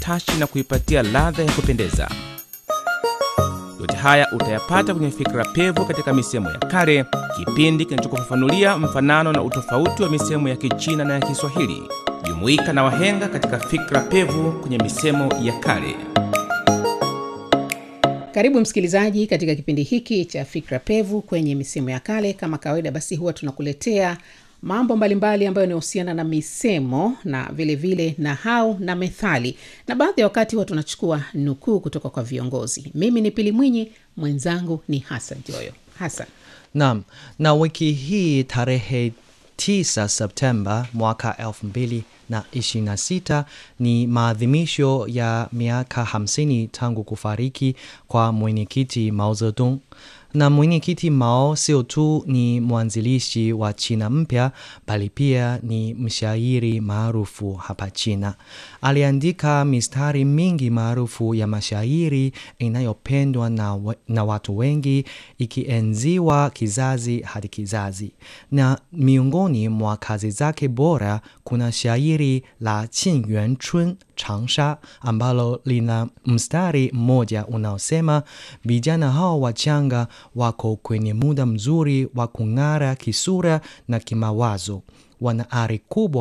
utashi na kuipatia ladha ya kupendeza. Yote haya utayapata kwenye Fikra Pevu katika misemo ya kale, kipindi kinachokufafanulia mfanano na utofauti wa misemo ya Kichina na ya Kiswahili. Jumuika na wahenga katika Fikra Pevu kwenye misemo ya kale. Karibu msikilizaji katika kipindi hiki cha Fikra Pevu kwenye misemo ya kale. Kama kawaida, basi huwa tunakuletea mambo mbalimbali ambayo yanahusiana na misemo na vilevile vile nahau na methali, na baadhi ya wakati huwa tunachukua nukuu kutoka kwa viongozi. Mimi ni Pili Mwinyi, mwenzangu ni Hasan Joyo. Hasan, Naam, na wiki hii tarehe 9 Septemba mwaka 2026 ni maadhimisho ya miaka 50 tangu kufariki kwa mwenyekiti Mao Zedong. Na mwenyekiti Mao sio tu ni mwanzilishi wa China mpya bali pia ni mshairi maarufu hapa China. Aliandika mistari mingi maarufu ya mashairi inayopendwa na, we- na watu wengi ikienziwa kizazi hadi kizazi. Na miongoni mwa kazi zake bora kuna shairi la Qin Yuan Chun Changsha ambalo lina mstari mmoja unaosema vijana hao wachanga wako kwenye muda mzuri wa kung'ara kisura na kimawazo, wana ari kubwa